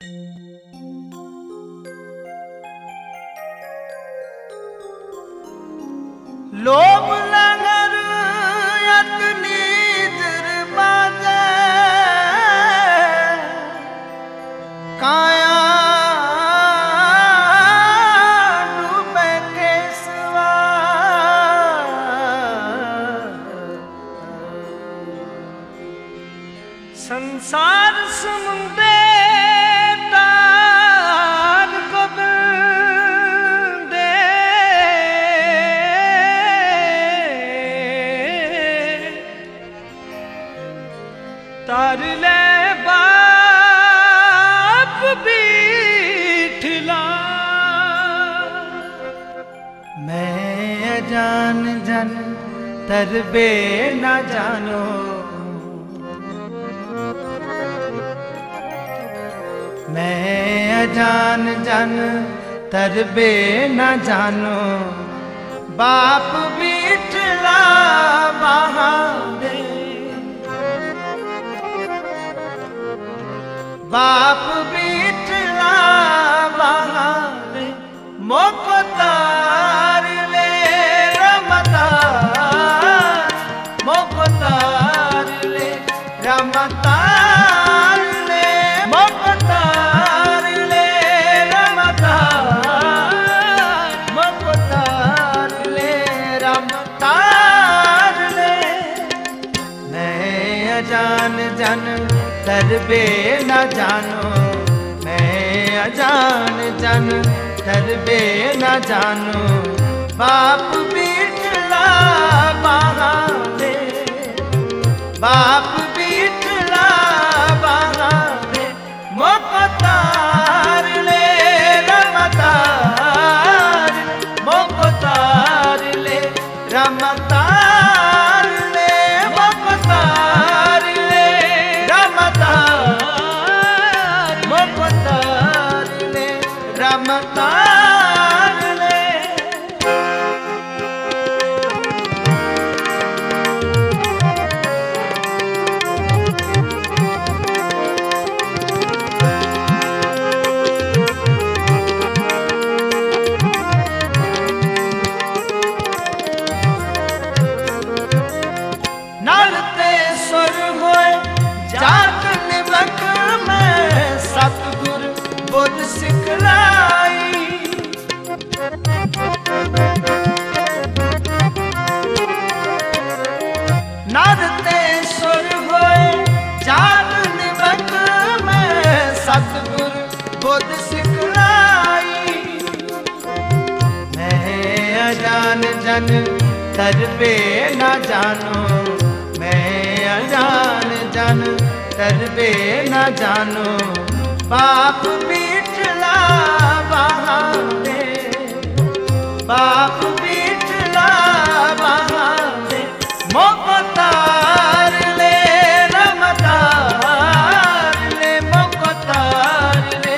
ਲੋਭ ਲੰਗਰ ਅਤਨੀ ਦਰਬਾਜ਼ੇ ਕਾਇਆ ਡੂਬੇ ਕੇਸਵਾ ਸੰਸਾਰ ਸਮੁੰਦੇ ਤਾਰ ਗੋਬਿੰਦੇ ਤਰ ਲੈ ਬਾਪ ਬੀਠਲਾ ਮੈਂ ਅਜਾਨ ਜਨ ਤਰਬੇ ਨਾ ਜਾਣੋ ਮੈਂ ਅਜਾਨ ਜਨ ਤਰਬੇ ਨਾ ਜਾਣੋ ਬਾਪ ਬੀਠਲਾ ਬਹਾਦੇ ਬਾਪ ਬੀਠਲਾ ਬਹਾਦੇ ਮੁਖ ਤਾਰ ਲੈ ਰਮਤਾਰ ਮੁਖ ਤਾਰ ਲੈ ਰਮਤਾਰ ਲੈ ਮੁਖ ਤਾਰ ਲੈ ਰਮਤਾਰ ਮੁਖ ਤਾਰ ਲੈ ਰਮਤਾਰ ਲੈ मैं अजान जन तरबे न जानो मैं अजान जन तरबे न जानो बाप बीठला बहाने बाप बीठला बहाने मोकतार ले रमतार मोकतार ले रमतार ले मोकतार ले रमतार मोकतार ले रमतार ले ਨਲ ਤੇ ਸੁਰ ਹੋਏ ਜਾਤ ਨਿਵਕ ਮੈਂ ਸਤਗੁਰ ਬੁੱਧ ਸਿਖਲਾਈ ਨਰ ਤੇ ਸੁਰ ਹੋਏ ਜਾਤ ਨਿਵਕ ਮੈਂ ਸਤਗੁਰ ਬੁੱਧ ਸਿਖਲਾਈ मैं अजान जन तरबे न जानो मैं अजान जन तरबे न जानो बाप बीठला बहाने बाप बीठला बहाने मोकतार ले रमतार ले मोकतार ले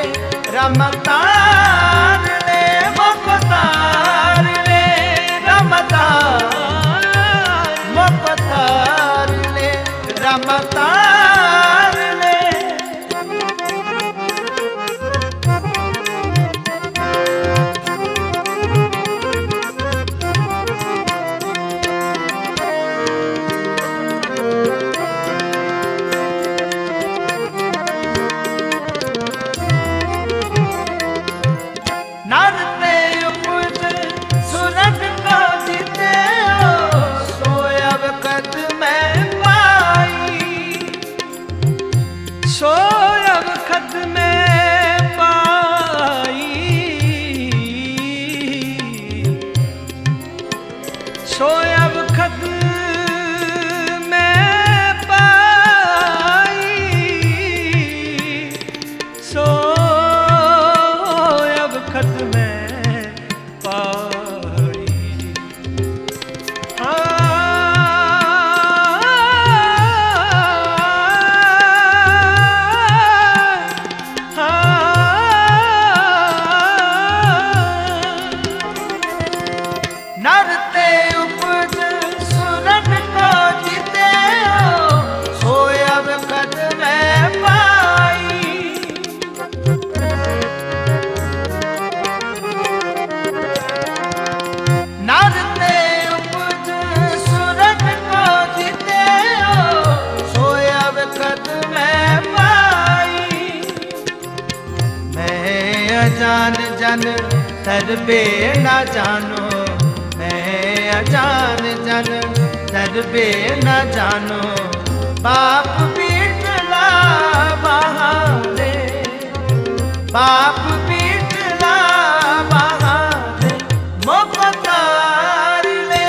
रमतार ले मोकतार ले रमतार मोकतार ले रमतार ले ਨਰ ਤੇ ਉਪਜ ਸੁਰਗ ਕਾ ਜਿਤਿਓ ਸੋਇਬ ਕਦ ਮੈਂ ਪਾਈ ਸੋਇਬ ਕਦ ਮੈਂ ਪਾਈ ਸੋਇਬ ਖਦ ਮੈਂ ਪਾਈ ਸੋਇਬ ਖਦ ਮੈਂ ਪਾਈ ਨਰ ਤੇ ਉਪਜ ਸੁਰਗ ਕੋ ਜਿਤਿਓ ਸੋਇਬ ਕਦ ਮੈਂ ਪਾਈ अजान जन तरबे न जानो मैं अजान जन तरबे न जानो बाप पीटला बहाने बाप पीटला बहाने मोपतार ले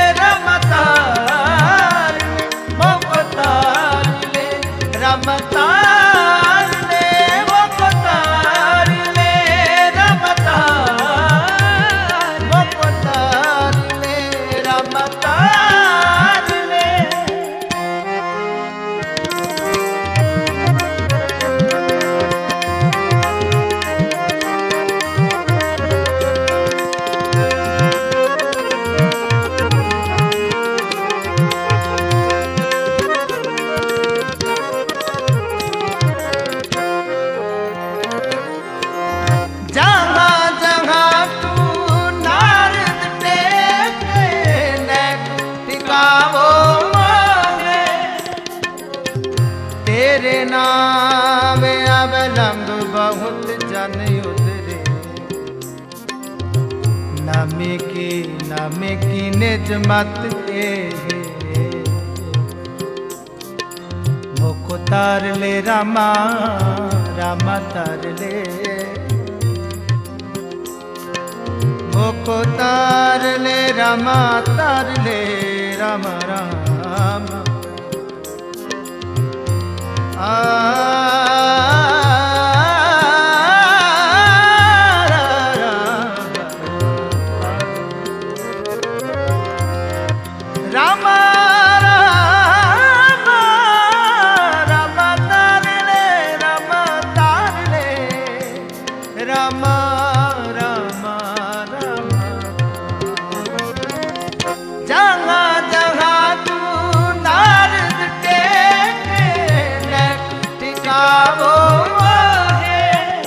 रमतार मोपतार ले रमतार ले मोपतार ले रमतार मोपतार ले रमतार ले जहाँ जहाँ तू नारद टेके नैक टिकावो मांगे तेरे नाम अवलंब बहुत जन उतरे नमे की नमे की निज मत के मुख तार ले रामा रामा तार ले मुख तार ले रामा तार ले राम राम आ राम राम राम तार ले राम तार ले राम राम राम जहाँ जहाँ तू नारद टेके नैक टिकावो है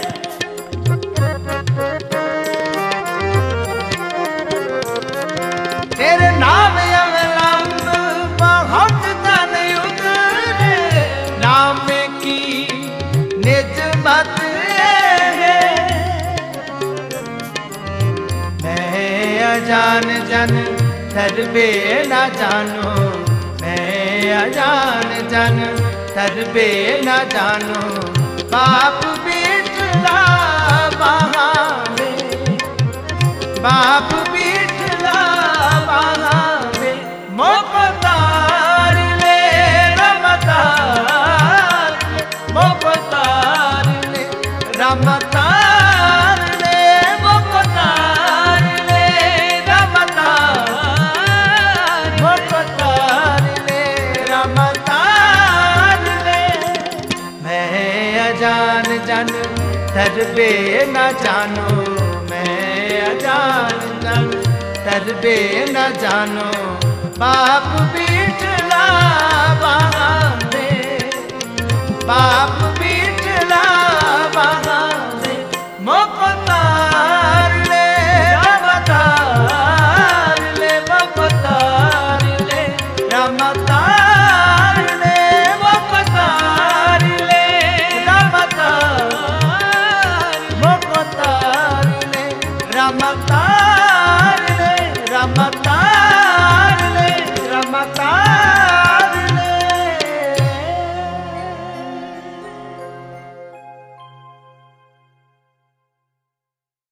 तेरे नाम अवलंब बहुत धन उतरे नाम की निज मत है मैं अजान जन तरबे न जानो मैं अजान जन तरबे न जानो बाप बेटला बहाने बाप बेटला बहाने मोपतार ले रमतार मोपतार ले रमतार ले मोपतार ले रमतार मोपतार ले रमतार ले मैं अजान जन तरबे न जानो मैं अजान जन तरबे न जानो बाप बीठला बहाने बाप बीठला बहाने मोपतार ले रमतार ले मोपतार ले रमतार ले मोपतार ले रमतार मोपतार ले रमतार ले रमतार